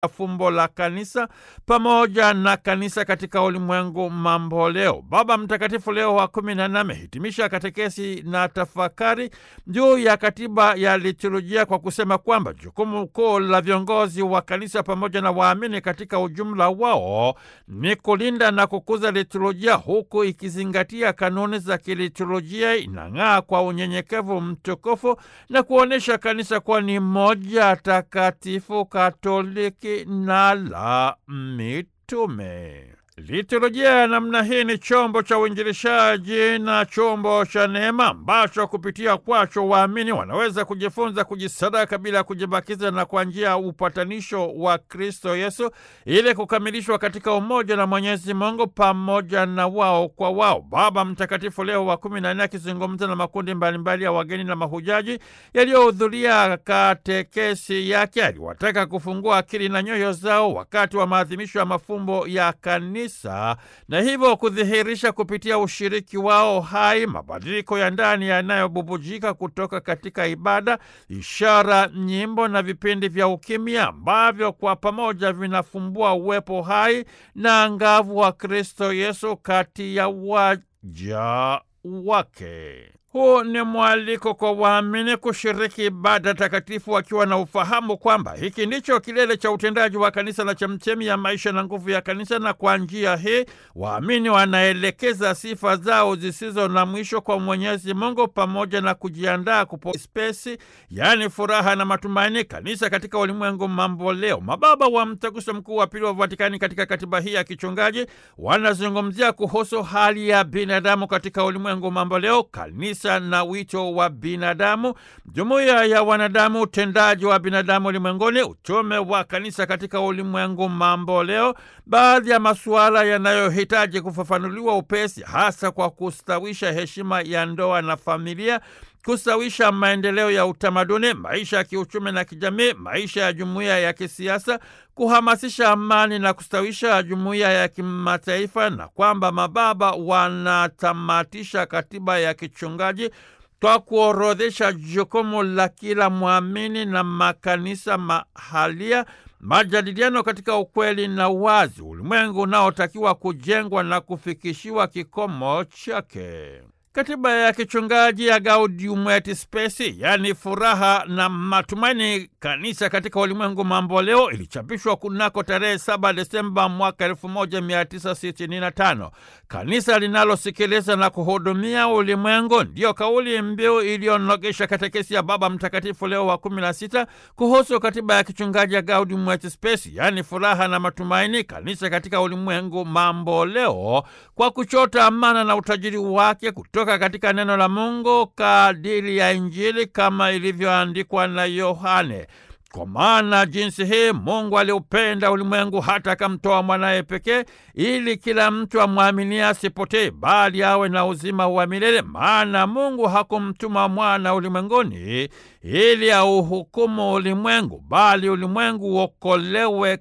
fumbo la kanisa pamoja na kanisa katika ulimwengu mambo leo. Baba Mtakatifu Leo wa kumi na nne amehitimisha katekesi na tafakari juu ya katiba ya liturujia kwa kusema kwamba jukumu kuu la viongozi wa kanisa pamoja na waamini katika ujumla wao ni kulinda na kukuza liturujia huku ikizingatia kanuni za kiliturujia, inang'aa kwa unyenyekevu mtukufu na kuonyesha kanisa kuwa ni moja takatifu katoliki na la mitume. Liturujia ya namna hii ni chombo cha uinjilishaji na chombo cha neema ambacho kupitia kwacho waamini wanaweza kujifunza kujisadaka bila ya kujibakiza na kwa njia ya upatanisho wa Kristo Yesu ili kukamilishwa katika umoja na Mwenyezi Mungu pamoja na wao kwa wao. Baba Mtakatifu Leo wa kumi na nne akizungumza na makundi mbalimbali ya wageni na mahujaji yaliyohudhuria katekesi yake aliwataka kufungua akili na nyoyo zao wakati wa maadhimisho ya mafumbo ya kanisa na hivyo kudhihirisha kupitia ushiriki wao hai mabadiliko ya ndani yanayobubujika kutoka katika ibada, ishara, nyimbo na vipindi vya ukimya ambavyo kwa pamoja vinafumbua uwepo hai na angavu wa Kristo Yesu kati ya waja wake. Huu ni mwaliko kwa waamini kushiriki ibada takatifu wakiwa na ufahamu kwamba hiki ndicho kilele cha utendaji wa kanisa na chemchemi ya maisha na nguvu ya kanisa, na kwa njia hii waamini wanaelekeza sifa zao zisizo na mwisho kwa Mwenyezi Mungu pamoja na kujiandaa kupo spesi, yaani furaha na matumaini, kanisa katika ulimwengu mambo leo. Mababa wa Mtaguso Mkuu wa Pili wa Vatikani katika katiba hii ya kichungaji wanazungumzia kuhusu hali ya binadamu katika ulimwengu mambo leo, kanisa na wito wa binadamu, jumuiya ya wanadamu, utendaji wa binadamu ulimwenguni, utume wa kanisa katika ulimwengu mambo leo, baadhi ya masuala yanayohitaji kufafanuliwa upesi, hasa kwa kustawisha heshima ya ndoa na familia kustawisha maendeleo ya utamaduni, maisha ya kiuchumi na kijamii, maisha ya jumuiya ya kisiasa, kuhamasisha amani na kustawisha jumuiya ya kimataifa, na kwamba mababa wanatamatisha katiba ya kichungaji kwa kuorodhesha jukumu la kila mwamini na makanisa mahalia, majadiliano katika ukweli na wazi, ulimwengu unaotakiwa kujengwa na kufikishiwa kikomo chake. Katiba ya kichungaji ya Gaudium et Spes, yaani furaha na matumaini, kanisa katika ulimwengu mambo leo, ilichapishwa kunako tarehe 7 Desemba mwaka 1965. Kanisa linalosikiliza na kuhudumia ulimwengu, ndiyo kauli mbiu iliyonogesha katekesi ya Baba Mtakatifu Leo wa 16 kuhusu katiba ya kichungaji ya Gaudium et Spes, yaani furaha na matumaini, kanisa katika ulimwengu mambo leo, kwa kuchota amana na utajiri wake kutoka katika neno la Mungu kadiri ya Injili kama ilivyoandikwa na Yohane. Kwa maana jinsi hii Mungu aliupenda ulimwengu hata akamtoa mwanaye pekee, ili kila mtu amwaminie asipotee, bali awe na uzima wa milele. Maana Mungu hakumtuma mwana ulimwenguni ili auhukumu ulimwengu, bali ulimwengu uokolewe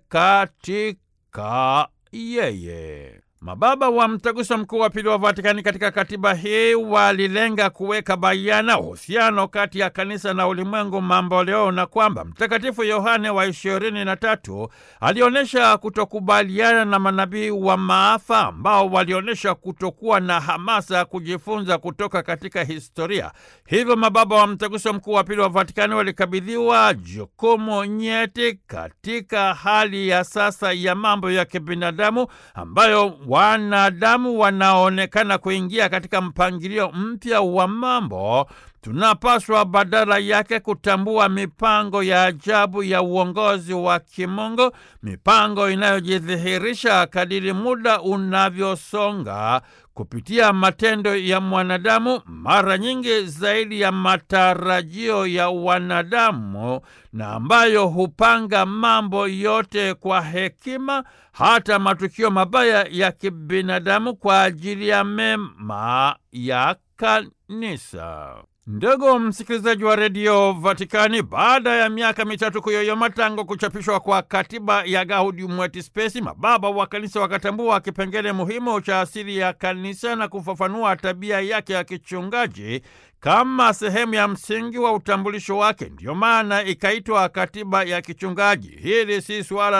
katika yeye. Mababa wa Mtaguso Mkuu wa Pili wa Vatikani katika katiba hii walilenga kuweka bayana uhusiano kati ya kanisa na ulimwengu mambo leo, na kwamba Mtakatifu Yohane wa ishirini na tatu alionyesha kutokubaliana na manabii wa maafa ambao walionyesha kutokuwa na hamasa ya kujifunza kutoka katika historia. Hivyo mababa wa Mtaguso Mkuu wa Pili wa Vatikani walikabidhiwa jukumu nyeti katika hali ya sasa ya mambo ya kibinadamu ambayo wanadamu wanaonekana kuingia katika mpangilio mpya wa mambo. Tunapaswa badala yake kutambua mipango ya ajabu ya uongozi wa kimungu, mipango inayojidhihirisha kadiri muda unavyosonga kupitia matendo ya mwanadamu, mara nyingi zaidi ya matarajio ya wanadamu, na ambayo hupanga mambo yote kwa hekima, hata matukio mabaya ya kibinadamu kwa ajili ya mema ya kanisa. Ndugu msikilizaji wa redio Vatikani, baada ya miaka mitatu kuyoyoma tangu kuchapishwa kwa katiba ya Gaudium et Spes, mababa wa kanisa wakatambua kipengele muhimu cha asili ya kanisa na kufafanua tabia yake ya kichungaji kama sehemu ya msingi wa utambulisho wake. Ndiyo maana ikaitwa katiba ya kichungaji. Hili si suala